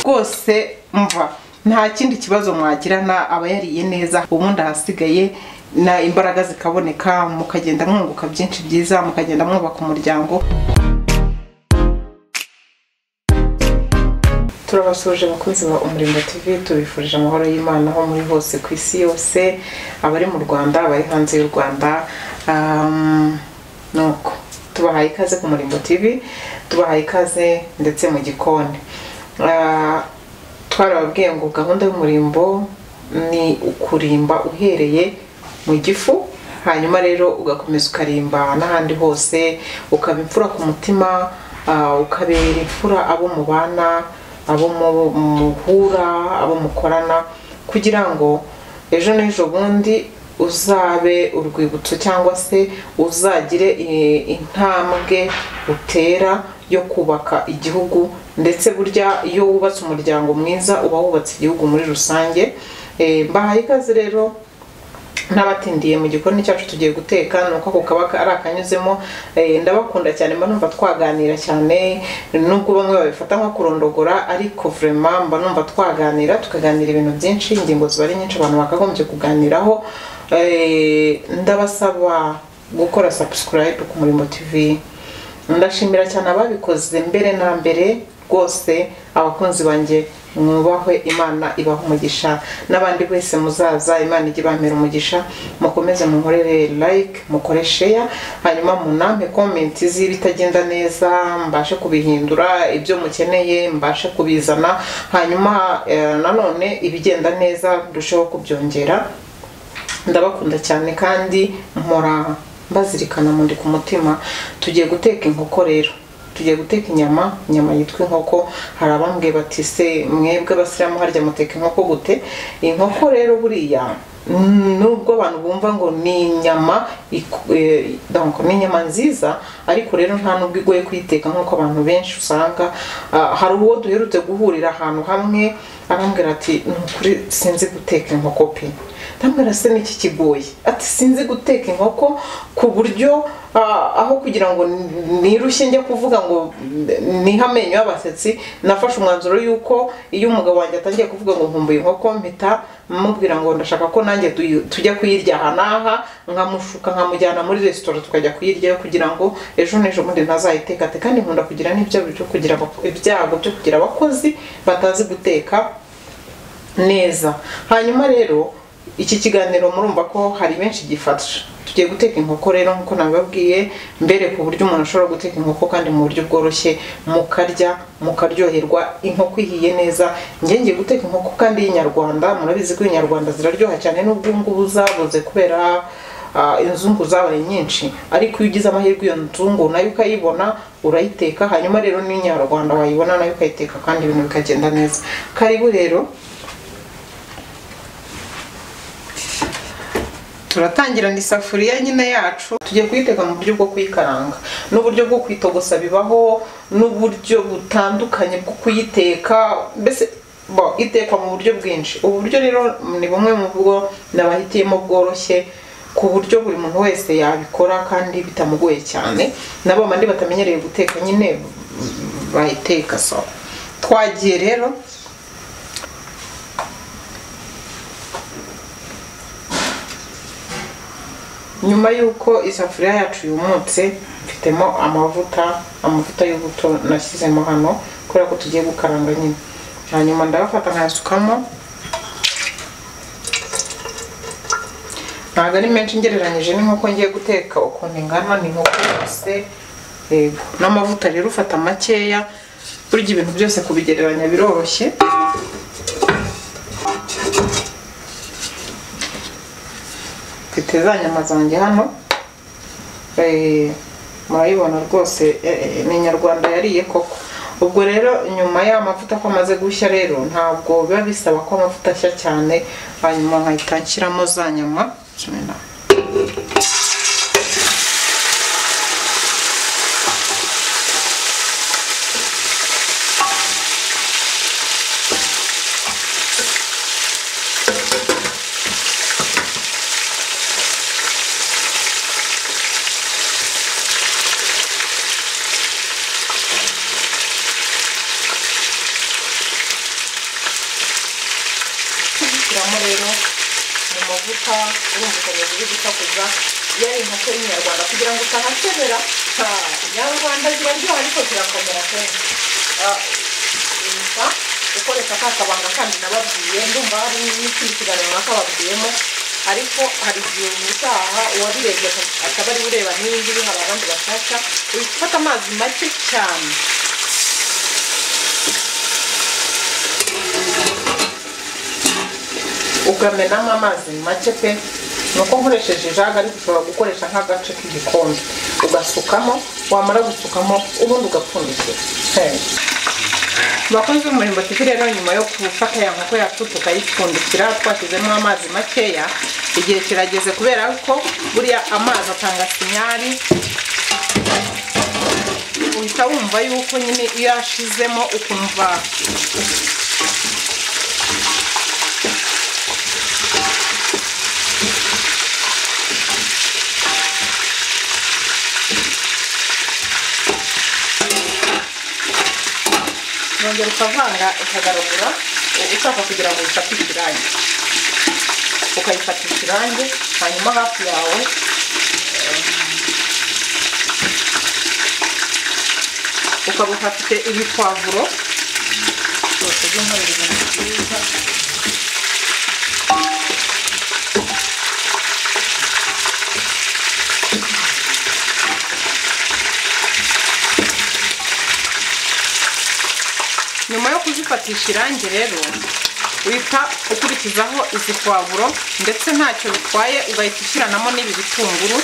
rwose mva nta kindi kibazo mwagirana aba yariye neza ubundi ahasigaye na imbaraga zikaboneka mukagenda mwunguka byinshi byiza mukagenda mwubaka umuryango turabasuje abakunzi ba umurimbo tv tubifurije amahoro y'imana aho muri hose ku isi yose abari mu rwanda abari hanze y'u rwanda um, ni uko tubahaye ikaze ku murimbo tv tubahaye ikaze ndetse mu gikoni Ah, twarababwiye ngo gahunda y'umurimbo ni ukurimba uhereye mu gifu hanyuma rero ugakomeza ukarimba n'ahandi hose ukaba imfura ku mutima ah, ukabera imfura abo mubana abo mu- muhura abo mukorana kugira ngo ejo n'ejo bundi uzabe urwibutso cyangwa se uzagire i- intambwe utera yo kubaka igihugu ndetse burya iyo wubatse umuryango mwiza uba wubatse igihugu muri rusange Eh, mbahaye ikaze rero n'abatindiye mu gikoni cyacu tugiye guteka ni uko ako kaba ari akanyuzemo Eh, ndabakunda cyane mba numva twaganira cyane nubwo bamwe babifata nko kurondogora ariko vraiment mba numva twaganira tukaganira ibintu byinshi ingingo ziba ari nyinshi abantu bakagombye kuganiraho Eh, ndabasaba gukora subscribe ku murimo tv ndashimira cyane ababikoze mbere na mbere rwose abakunzi banjye mwubahwe imana ibaha umugisha n'abandi wese muzaza imana ijye ibamera umugisha mukomeze mukorere like mukore share hanyuma munampe komenti z'ibitagenda neza mbashe kubihindura ibyo mukeneye mbashe kubizana hanyuma eh, nanone ibigenda neza ndusheho kubyongera ndabakunda cyane kandi mpora mbazirikana mundi ku mutima tugiye guteka inkoko rero tugiye guteka inyama inyama yitwa inkoko hari abambwiye bati se mwebwe abasiramu harya muteka inkoko gute inkoko rero buriya nubwo abantu bumva ngo ni inyama iku- eh, donc ni inyama nziza ariko rero nta nubwo igoye kuyiteka nk'uko abantu benshi usanga ah, hari uwo duherutse guhurira ahantu hamwe arambwira ati ni ukuri sinzi guteka inkoko pe ndambwira se n'iki kigoye ati sinzi guteka inkoko ku buryo ah, aho kugira ngo n- nirushye njya kuvuga ngo n- niha amenyo y'abasetsi nafashe umwanzuro y'uko iyo umugabo wanjye atangiye kuvuga ngo nkumbuye inkoko mpita mubwira ngo ndashaka ko nanjye tuyi- tujya kuyirya aha n'aha nkamushuka nkamujyana muri resitora tukajya kuyiryayo kugira ngo ejo n'ejo bundi ntazayiteka ati kandi nkunda kugira n'ibyago byo kugira abako- ibyago byo kugira abakozi batazi guteka neza hanyuma rero iki kiganiro murumva ko hari benshi gifasha tugiye guteka inkoko rero nk'uko nabibabwiye mbere ku buryo umuntu ashobora guteka inkoko kandi mu buryo bworoshye mukarya mukaryoherwa inkoko ihiye neza njye ngiye guteka inkoko kandi y'inyarwanda murabizi ko inyarwanda ziraryoha cyane n'ubwo ubu ngubu zabuze kubera ah, inzungu zabaye nyinshi ariko iyo ugize amahirwe iyo nzungu nayo ukayibona urayiteka hanyuma rero n'inyarwanda wayibona nayo ukayiteka kandi ibintu bikagenda neza karibu rero turatangira ni isafuriya nyine yacu tugiye kuyiteka mu buryo bwo kuyikaranga n'uburyo bwo kuyitogosa bibaho n'uburyo butandukanye bwo kuyiteka mbese bo itekwa mu buryo bwinshi ubu buryo rero ni bumwe mu bwo nabahitiyemo bworoshye ku buryo buri muntu wese yabikora kandi bitamugoye cyane nabo bandi batamenyereye guteka nyine bayiteka so twagiye rero nyuma y'uko isafuriya yacu yumutse mfitemo amavuta amavuta y'ubuto nashyizemo hano kubera ko tugiye gukaranga nyine hanyuma ndabafata nkayasukamo ntabwo ari menshi ngereranyije n'inkoko ngiye guteka ukuntu ingana ni inkoko yose yego n'amavuta rero ufata makeya burya ibintu byose kubigereranya biroroshye mfite za nyama zanjye hano Eh, murayibona rwose eh, eh, ni inyarwanda yariye koko ubwo rero nyuma ya mavuta ko amaze gushya rero ntabwo biba bisaba ko amavuta ashya cyane hanyuma nkahita nshyiramo za nyama kimwe na- rero mu mavuta urumva ukuntu ziri gusakuza iyo ari inkoko y'inyarwanda kugira ngo utahakebera ha, inyarwanda ziraryoha ariko zirakomera kenshi Ah, gusa ukoresha ka kabanga kandi nababwiye ndumva hari n'ikindi kiganiro runaka babwiyemo ariko hari igihe ubutaha uwabirebye akaba ari ureba n'ibindi bihari abandi bashaka ufata amazi make cyane ukamenamo amazi make pe ni uko nkoresheje ijaga ariko ushobora gukoresha nk'agace k'igikombe ugasukamo wamara gusukamo ubundi ugapfundikira Hey. Abakozi b'umurimo tuzi rero nyuma yo gufata ya nkoko yacu tukayipfundikira twashyizemo amazi makeya igihe kirageze kubera ko buriya amazi atanga sinyari uhita wumva yuko nyine iyo yashizemo ukumva nongera ukavanga ukagaragura ushaka kugira ngo uyifatishe irangi ukayifatisha irangi hanyuma hafi yawe em, ukaba uhafite ibipavuro byose by'umweru ibintu byiza nyuma yo kuzifatisha irangi rero uhita ukurikizaho izi pwavuro ndetse ntacyo bitwaye ugahita ushyiranamo n'ibi bitunguru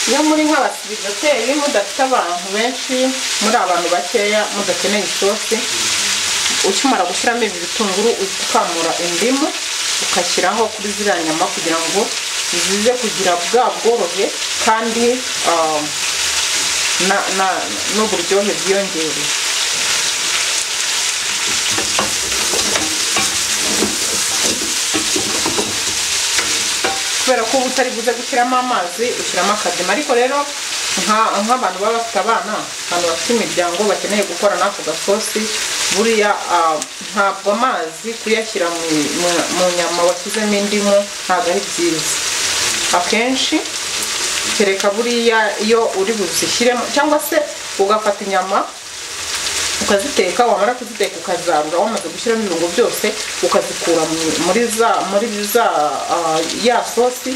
iyo muri nk'abasiriteri mudafite abantu benshi muri abantu bakeya mudakeneye isosi ukimara gushyiramo ibi bitunguru uhita ukamura indimu ugashyiraho kuri ziriya nyama kugira ngo zize kugira bwa bworohe kandi ah, na- na- n'uburyohe bwiyongereye kubera ko uba utari buze gushyiramo amazi ushyiramo akazima ariko rero nka- nk'abantu baba bafite abana abantu bafite imiryango bakeneye gukora n'ako gasosi buriya ah, ntabwo amazi kuyashyira mu mu- mu nyama washyizemo indimu ntabwo ari byiza akenshi kereka buriya iyo uri buzishyiremo cyangwa se ugafata inyama ukaziteka wamara kuziteka ukazarura wamaze gushyiramo ibirungo byose ukazikura mu- muri za muri za ah, ya sosi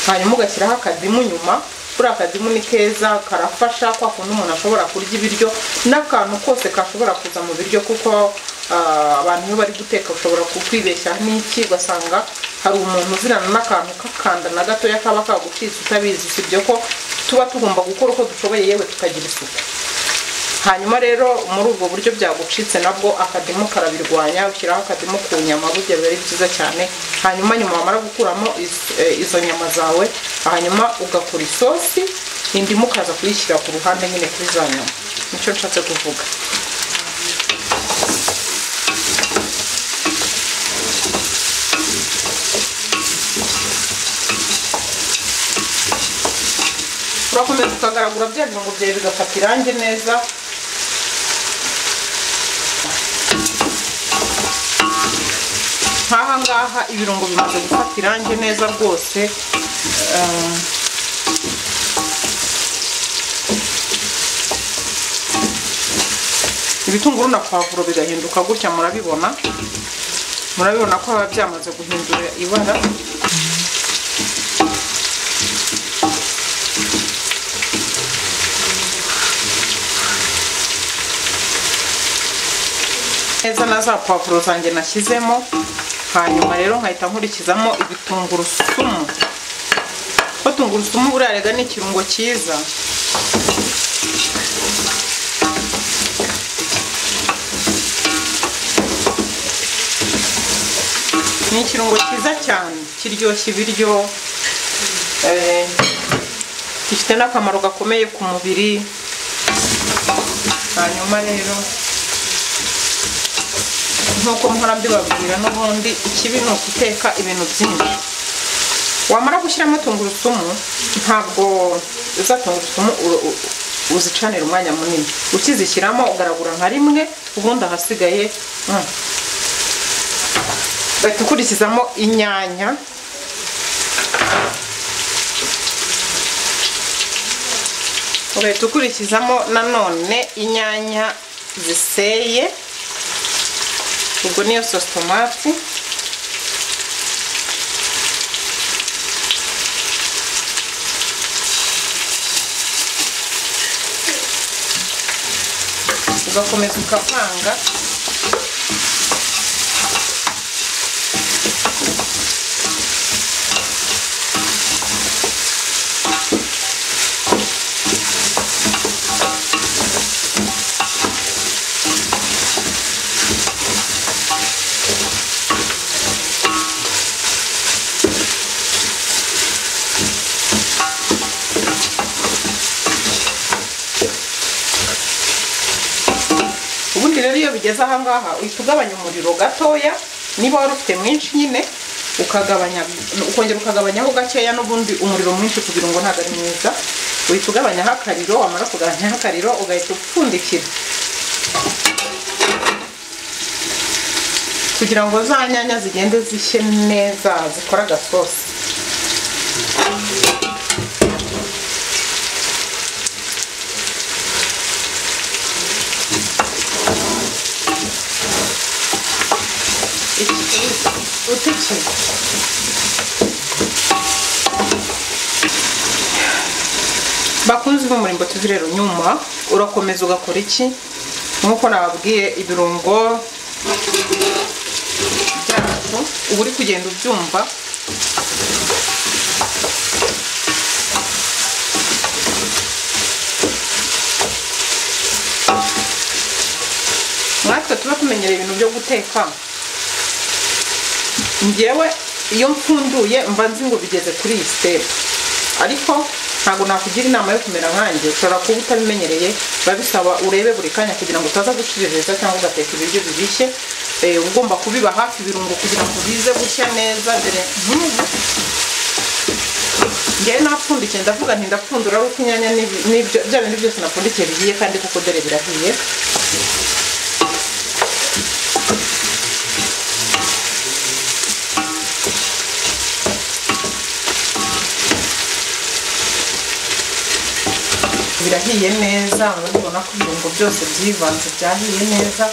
hanyuma ugashyiraho akadimu nyuma buriya akadimu ni keza karafasha kwa kundi umuntu ashobora kurya ibiryo n'akantu kose kashobora kuza mu biryo kuko ah, abantu iyo bari guteka ushobora kukwibeshya n'iki ugasanga hari umuntu uzirana n'akantu k'akanda na gatoya kaba kagucitse utabizi usibye ko tuba tugomba gukora uko dushoboye yewe tukagira isuku hanyuma rero muri ubwo buryo byagucitse nabwo akadimu karabirwanya ushyiraho akadimu ku nyama burya biba ari byiza cyane hanyuma nyuma wamara gukuramo iz- eh, izo nyama zawe hanyuma ugakora isosi indimu ukaza kuyishyira ku ruhande nyine kuri za nyama nicyo nshatse kuvuga urakomeza ukagaragura bya birungo byawe bigafata irangi neza nk'aha ngaha ibirungo bimaze gufata irangi neza rwose eh, ibitunguru na pavuro bigahinduka gutya murabibona murabibona ko biba byamaze guhindura ibara neza na za pavuro zanjye nashyizemo hanyuma rero nkahita nkurikizamo ibitungurusumu ko tungurusumu buriya rega ni ikirungo cyiza ni ikirungo cyiza cyane kiryoshya ibiryo eh, zifite n'akamaro gakomeye ku mubiri hanyuma rero nk'uko mpora mbibabwira n'ubundi ikibi ni uguteka ibintu byinshi wamara gushyiramo tungurusumu ntabwo za tungurusumu u- u- uzicanira umwanya munini ukizishyiramo ugaragura nka rimwe ubundi ahasigaye mm. bahita ukurikizamo inyanya ugahita ukurikizamo nanone inyanya ziseye ubwo niyo sositomati ugakomeza ukavanga ubundi rero iyo bigeze aha ngaha uhita ugabanya umuriro gatoya niba wari ufite mwinshi nyine ukagabanya ukongera ukagabanyaho gakeya n'ubundi umuriro mwinshi kugira ngo ntabwo ari mwiza uhita ugabanyaho akariro wamara kugabanyaho akariro ugahita upfundikira kugira ngo za nyanya zigende zishye neza zikore agasosi utiki bakunzi b'umurimbo tuvi rero nyuma urakomeza ugakora iki nk'uko nababwiye ibirungo byacu uba uri kugenda ubyumva natwe tuba tumenyereye ibintu byo guteka njyewe iyo mpfunduye mba nzi ngo bigeze kuri iyi sitepu ariko ntabwo nakugira inama yo kumera nkanjye ushobora kuba utabimenyereye biba bisaba urebe buri kanya kugira ngo utaza guciriritsa cyangwa ugateka ibiryo bibishye Eh, uba ugomba kubiba hafi ibirungo kugira ngo bize gushya neza dore nk'ubu njyewe napfundikiye ndavuga nti ndapfundura ari uko inyanya n'ibyo- n'ibyo bya bindi byose napfundikiye bigiye kandi kuko dore birahiye birahiye neza urabibona ko ibirungo byose byivanze byahiye neza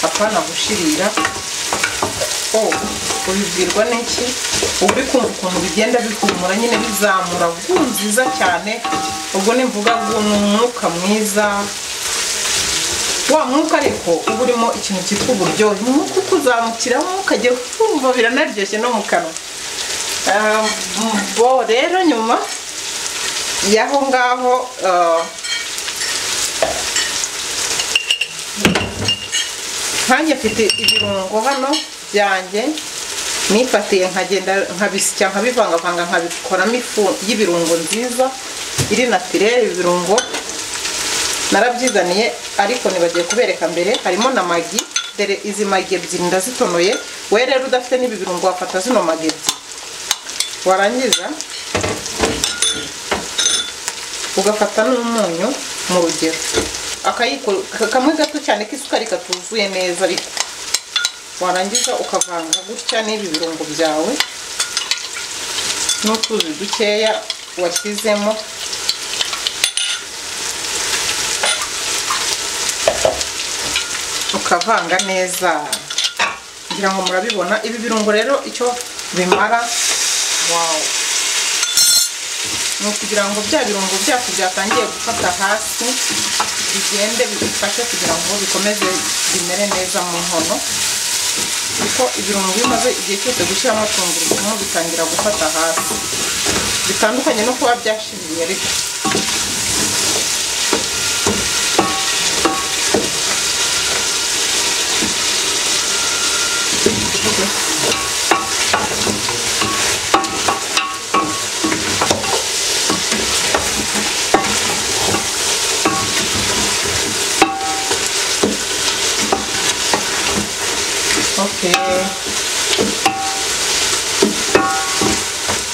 apana gushirira o ubibwirwa n'iki uba uri kumva ukuntu bigenda bihumura nyine bizamura gu nziza cyane ubwo ni mvuga ngo ni umwuka mwiza wa mwuka ariko uba urimo ikintu cyitwa uburyohe umwuka ukuzamukiramo ukajya kumva biranaryoshye no mu kanwa Ah, bo rero nyuma y'aho ngaho ah, nkanjye mfite ibirungo hano byanjye nifatiye nkagenda nkabisya nkabivangavanga nkabikoramo ifu y'ibirungo nziza iri natirere ibirungo narabyizaniye ariko nibagiye kubereka mbere harimo na magi dore izi magi ebyiri ndazitonoye we rero udafite n'ibi birungo wafata zino magi ebyiri warangiza ugafata n'umunyu mu rugero akayiko kamwe gato cyane k'isukari katuzuye neza ariko warangiza ukavanga gutya n'ibi birungo byawe n'utuzi dukeya washyizemo ukavanga neza ngira ngo murabibona ibi birungo rero icyo bimara wawu ni ukugira ngo bya birungo byacu byatangiye gufata hasi bigende bidufashe kugira ngo bikomeze bimere neza mu nkono kuko ibirungo iyo umaze igihe cyose gushyiramo tungurusumu bitangira gufata hasi bitandukanye no kuba byashiriye ariko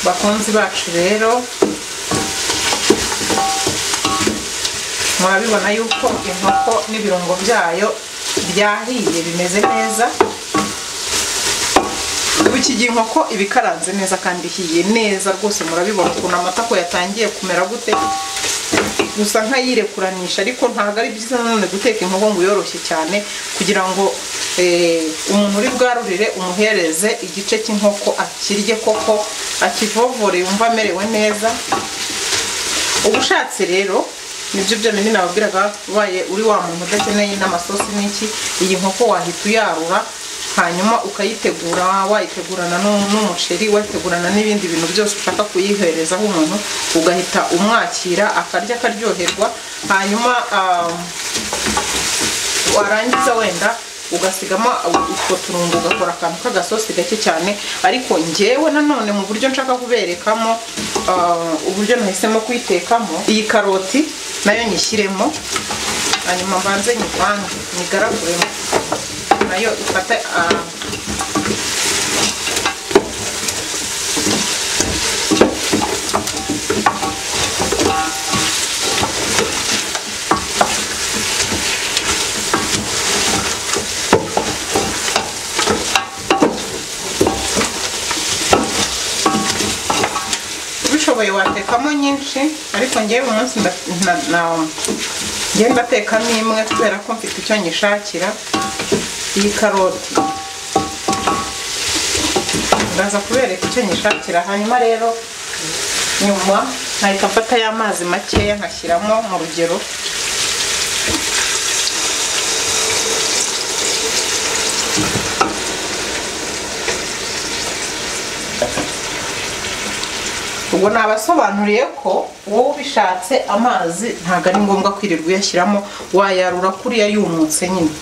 bakunzi bacu rero murabibona yuko inkoko n'ibirungo byayo byahiye bimeze neza ubu iki gihe inkoko iba ikaranze neza kandi ihiye neza rwose murabibona ukuntu amatako yatangiye kumera gute gusa nk'ayirekunisha ariko ntabwo ari byiza nanone guteka inkoko ngo yoroshye cyane kugira ngo umuntu uri bwarurire umuhereze igice cy'inkoko akirye koko akivovore yumva amerewe neza ubushatse rero nibyo byonyine nababwiraga ubaye uri wa muntu udakeneye n'amasosi n'iki iyi nkoko wahita uyarura hanyuma ukayitegura wayitegurana n'umuceri wayitegurana n'ibindi bintu byose ushaka kuyiherezaho umuntu ugahita umwakira akarya akaryoherwa hanyuma warangiza wenda ugasigamo utwo turungo ugakora akantu k'agasosi gake cyane ariko ngewe nanone mu buryo nshaka kuberekamo uburyo nahisemo kuyitekamo iyi karoti nayo nyishyiremo hanyuma mbanze nyivange nyigaraguremo nayo ifate ubishoboye watekamo nyinshi ariko ngewe umunsi ngenda atekamo imwe kubera ko mfite icyo nyishakira iyi karoti ndaza kubereka icyo nyishakira hanyuma rero nyuma nkahita mfata y'amazi makeya nkashyiramo mu rugero ubwo nabasobanuriye ko wowe ubishatse amazi ntabwo ari ngombwa kwirirwa uyashyiramo wayarura kuriya yumutse nyine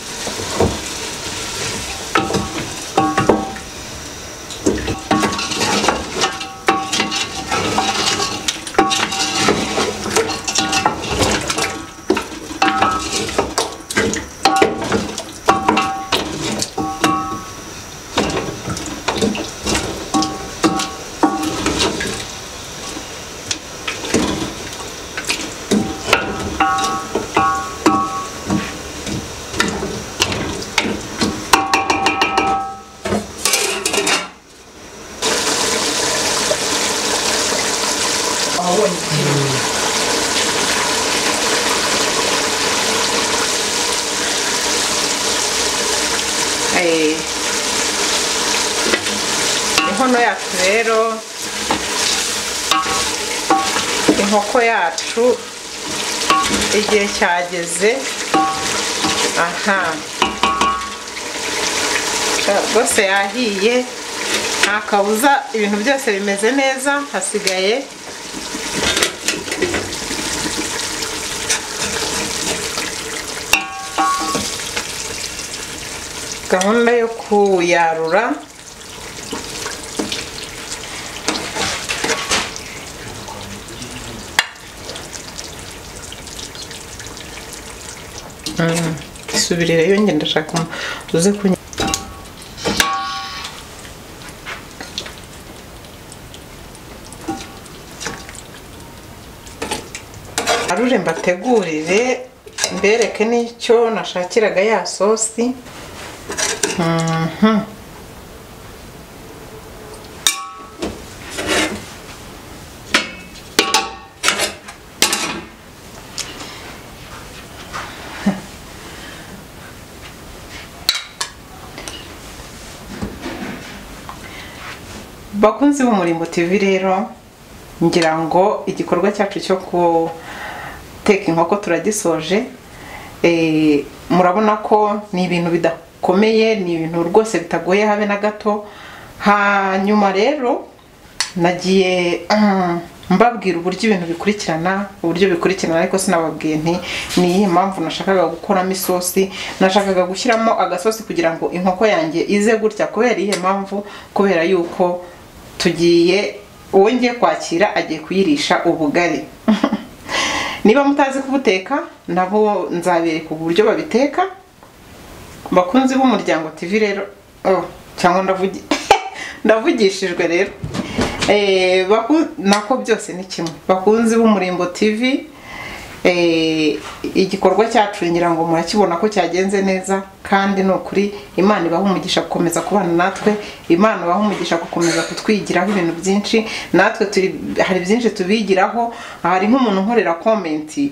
inkono yacu rero inkoko yacu igihe cyageze aha rwose yahiye nta kabuza ibintu byose bimeze neza hasigaye gahunda yo kuyarura isubirireyo ngenda ndashaka uze kunywa arure mbategurire mbereke n'icyo nashakiraga ya sosi bakunzi b'umurimbo TV rero ngira ngo igikorwa cyacu cyo guteka inkoko turagisoje murabona ko ni ibintu bidakomeye ni ibintu rwose bitagoye habe na gato hanyuma rero nagiye mbabwira uburyo ibintu bikurikirana uburyo bikurikirana ariko sinababwiye nti ni iyihe mpamvu nashakaga gukoramo isosi nashakaga gushyiramo agasosi kugira ngo inkoko yanjye ize gutya kubera iyihe mpamvu kubera yuko tugiye uwo ngiye kwakira agiye kuyirisha ubugari niba mutazi kubuteka nabo nzabereka uburyo babiteka bakunzi b'umuryango TV rero Oh, cyangwa ndavugi ndavugishijwe rero Eh, baku- nako byose ni kimwe bakunzi b'umurimbo tv eh, igikorwa cyacu ngira ngo murakibona ko cyagenze neza kandi ni ukuri imana ibaha umugisha gukomeza kubana natwe imana ibaha umugisha gukomeza kutwigiraho ibintu byinshi natwe turi- hari byinshi tubigiraho hari nk'umuntu nkorera komenti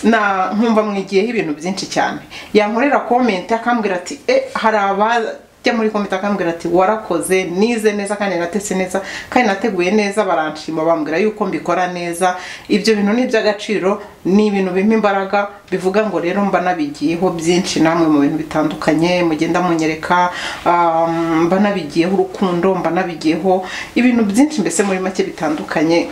na nkumva mwigiyeho ibintu byinshi cyane yankorera komenti akambwira ati e hari abajya muri komenti akambwira ati warakoze nize neza kandi natetse neza kandi nateguye neza baranshima bambwira yuko mbikora neza ibyo bintu ni iby'agaciro ni ibintu bimpa imbaraga bivuga ngo rero mba nabigiyeho byinshi namwe mu bintu bitandukanye mugenda munyereka um, mba nabigiyeho urukundo mba nabigiyeho ibintu byinshi mbese muri make bitandukanye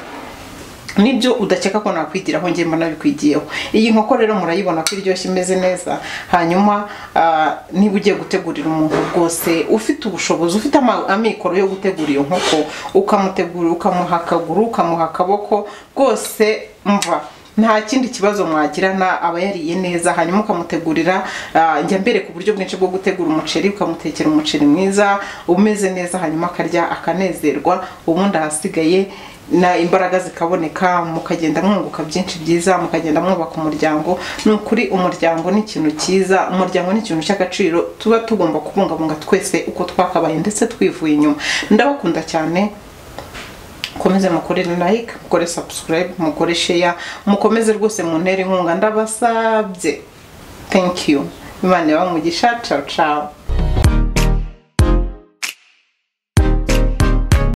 nibyo udakeka ko nakwigiraho njye mba nabikwigiyeho iyi nkoko rero murayibona ko iryoshye imeze neza hanyuma ah, niba ugiye gutegurira umuntu rwose ufite ubushobozi ufite ama- amikoro yo gutegura iyo nkoko ukamutegurira ukamuha akaguru ukamuha akaboko rwose mva nta kindi kibazo mwagirana aba yariye neza hanyuma ukamutegurira ah, njya mbere ku buryo bwinshi bwo gutegura umuceri ukamutekera umuceri mwiza umeze neza hanyuma akarya akanezerwa ubundi ahasigaye na imbaraga zikaboneka mukagenda mwunguka byinshi byiza mukagenda mwubaka umuryango ni ukuri umuryango ni ikintu cyiza umuryango ni ikintu cy'agaciro tuba tugomba kubungabunga twese uko twakabaye ndetse twivuye inyuma ndabakunda cyane mukomeze mukore like mukore subscribe mukore share mukomeze rwose muntere inkunga ndabasabye thank you imana ibahe umugisha ciao ciao